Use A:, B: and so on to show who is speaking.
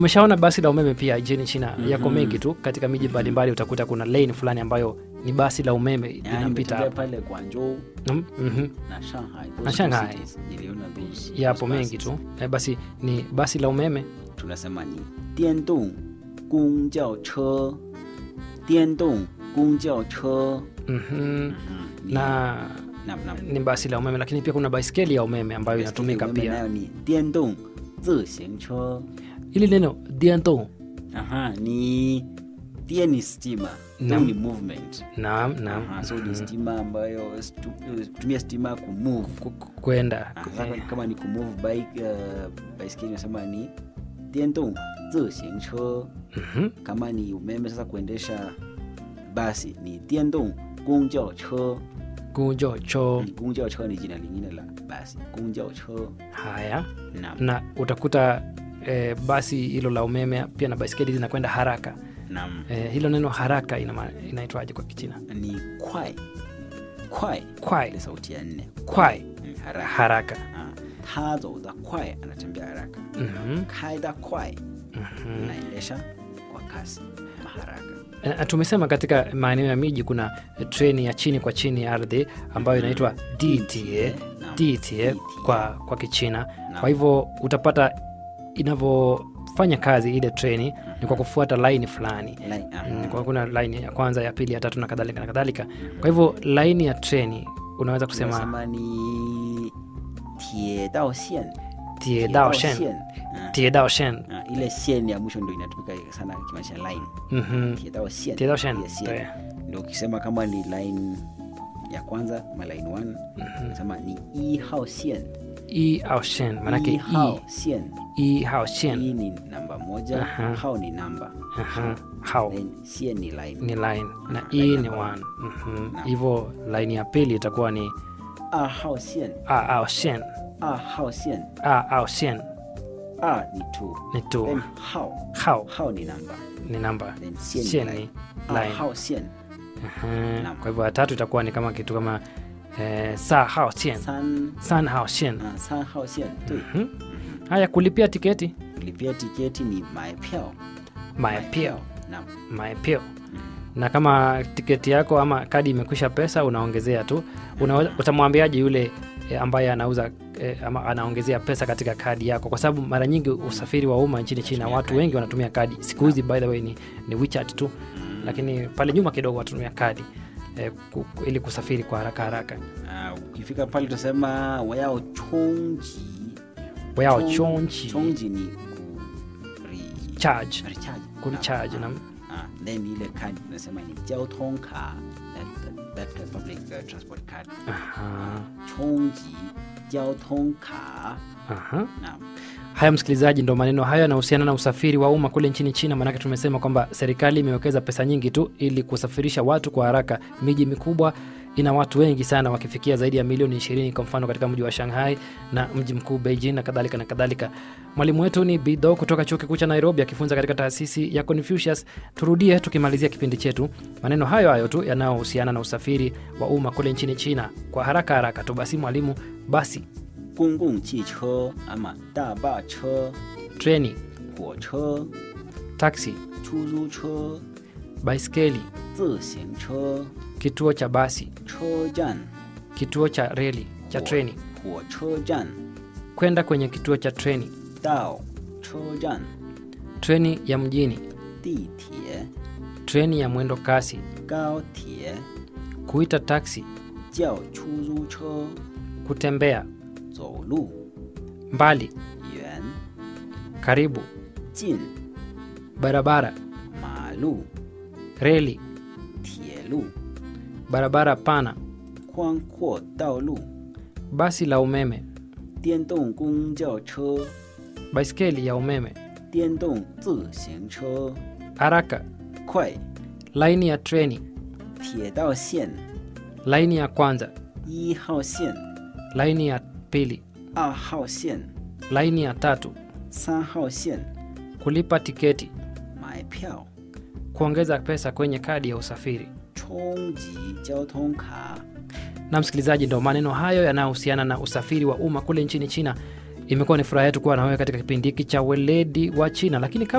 A: umeshaona basi la umeme pia nchini china yako
B: Mhm.
A: mengi tu katika miji mbalimbali utakuta kuna lane fulani ambayo ni basi la umeme
B: Yani
A: linapita
B: nimetembea
A: hapo
B: pale Guangzhou
A: Mm, mhm.
B: na Shanghai. those
A: Na
B: two
A: Shanghai.
B: cities, niliona those-
A: yapo
B: those
A: mengi
B: buses.
A: tu eh, basi ni basi la umeme
B: tunasema ni 电动公交车电动公交车
A: mhm.
B: Ni-
A: na
B: na- na-
A: ni basi la umeme lakini pia kuna baiskeli ya umeme ambayo
B: baiskeli
A: inatumika
B: umeme
A: pia
B: nayo ni 电动自行车
A: ili neno dianto
B: aha ni 电 ni stima
A: Naam.
B: Dong ni movement
A: naam naam
B: Aha, so ni stima ambayo stu- tumia stima kumove
A: Ku- ku- kwenda
B: Ah, sasa
A: eh,
B: kama ni kumove bike uh, baiskeli nasema ni 电动自行车
A: mhm.
B: kama ni umeme sasa kuendesha basi ni 电动公交车
A: kunjo cho
B: 公交车 ni jina lingine la basi 公交车
A: haya
B: naam
A: na utakuta eh, basi hilo la umeme pia na baiskeli zinakwenda haraka
B: naam
A: eh, hilo neno haraka ina inaitwaje kwa kichina
B: ni kwai kwai
A: kwai
B: ile sauti ya nne
A: kwai
B: Mm, haraka
A: haraka
B: Ah, 他走得快 anatembea haraka
A: Mhm,
B: 开得快
A: mhm.
B: anaendesha kwa kasi ama haraka
A: Eh, tumesema katika maeneo ya miji kuna eh, treni ya chini kwa chini ya ardhi ambayo inaitwa DTA,
B: Naam.
A: DTA kwa, kwa Kichina.
B: Naam.
A: Kwa hivyo utapata inavyofanya kazi ile treni ni kwa kufuata laini fulani.
B: Line, ah,
A: Mm, Kwa kuna laini ya kwanza, ya pili, ya tatu na kadhalika na kadhalika. Kwa hivyo laini ya treni unaweza kusema
B: tunasema ni 铁道线
A: tie dao shen,
B: 线啊
A: tie dao shen.
B: Ah, ile shen ya mwisho ndo inatumika sana kimaanisha line
A: Mhm.
B: 铁道线
A: tie dao shen.
B: ile shen.
A: Ndio.
B: ndio ukisema kama ni line ya kwanza ma line 1 unasema ni 一号线
A: i au shen, maanake
B: 一号
A: i,
B: 线
A: i au shen.
B: hii ni namba moja
A: Aha.
B: hao ni namba
A: Aha, hao.
B: then sien ni line
A: ni line na
B: Ah,
A: e
B: line
A: ni
B: number
A: one Mhm.
B: Naam.
A: hivyo line ya pili itakuwa ni
B: 二号线
A: a au shen
B: 二号线
A: a au shen
B: 二ni two
A: ni
B: then
A: two
B: hao
A: hao
B: hao ni namba
A: ni namba
B: then sien
A: shen
B: ni
A: ni
B: line
A: line
B: 二号线
A: Mhm.
B: Naam.
A: kwa hivyo ya tatu itakuwa ni kama kitu kama eh, sa hao shen
B: 三
A: san hao shen
B: 啊三号线对
A: Mhm. haya kulipia tiketi
B: kulipia tiketi ni 买票
A: maepio
B: na
A: maepio na kama tiketi yako ama kadi imekwisha pesa unaongezea tu Unaweza- utamwambiaje yule e, ambaye anauza e, ama anaongezea pesa katika kadi yako kwa sababu mara nyingi usafiri wa umma nchini china
B: Tumia
A: watu
B: kadi.
A: wengi wanatumia kadi siku hizi by the way ni, ni WeChat tu lakini pale nyuma kidogo watatumia kadi e, ku, ku- ili kusafiri kwa haraka haraka
B: Ah, ukifika pale utasema wayao chongji
A: wayao
B: Chong-
A: chonchi
B: chongji ni ku re-
A: charge
B: recharge
A: kulicharge na
B: Ah, then ile card unasema ni 交通卡 that, that, that public uh, transport card
A: aha,
B: chongji 交通卡
A: aha.
B: naam
A: Haya, msikilizaji, ndo maneno hayo yanahusiana na usafiri wa umma kule nchini China. Maanake tumesema kwamba serikali imewekeza pesa nyingi tu ili kusafirisha watu kwa haraka. Miji mikubwa ina watu wengi sana, wakifikia zaidi ya milioni 20, kwa mfano katika mji wa Shanghai na mji mkuu Beijing na kadhalika na kadhalika. Mwalimu wetu ni Bido kutoka chuo kikuu cha Nairobi, akifunza katika taasisi ya Confucius. Turudie tukimalizia kipindi chetu maneno hayo hayo tu yanayohusiana na usafiri wa umma kule nchini China kwa haraka haraka tu. Basi mwalimu, basi
B: 公共汽车 ama 大巴车
A: treni,
B: 火车
A: taksi,
B: 出租车
A: baiskeli
B: 自行车
A: kituo cha basi,
B: 车站
A: kituo cha reli cha
B: Huo.
A: treni,
B: 火车站
A: kwenda kwenye kituo cha treni,
B: 到车站
A: treni ya mjini,
B: 地铁
A: treni ya mwendo kasi,
B: 高铁
A: kuita taksi,
B: 叫出租车
A: kutembea,
B: 走路
A: mbali,
B: 远
A: karibu,
B: 近
A: barabara,
B: 马路
A: reli,
B: 铁路
A: barabara pana,
B: 宽阔道路
A: basi la umeme,
B: 电动公交车
A: baiskeli ya umeme,
B: 电动自行车
A: haraka,
B: 快
A: laini ya treni,
B: 铁道线
A: laini ya kwanza,
B: 一号线
A: laini ya pili,
B: 二号线
A: laini ya tatu,
B: 三号线
A: kulipa tiketi,
B: 买票
A: kuongeza pesa kwenye kadi ya usafiri.
B: 冲击交通卡
A: na msikilizaji, ndo maneno hayo yanayohusiana na usafiri wa umma kule nchini China. Imekuwa ni furaha yetu kuwa na wewe katika kipindi hiki cha weledi wa China, lakini kabla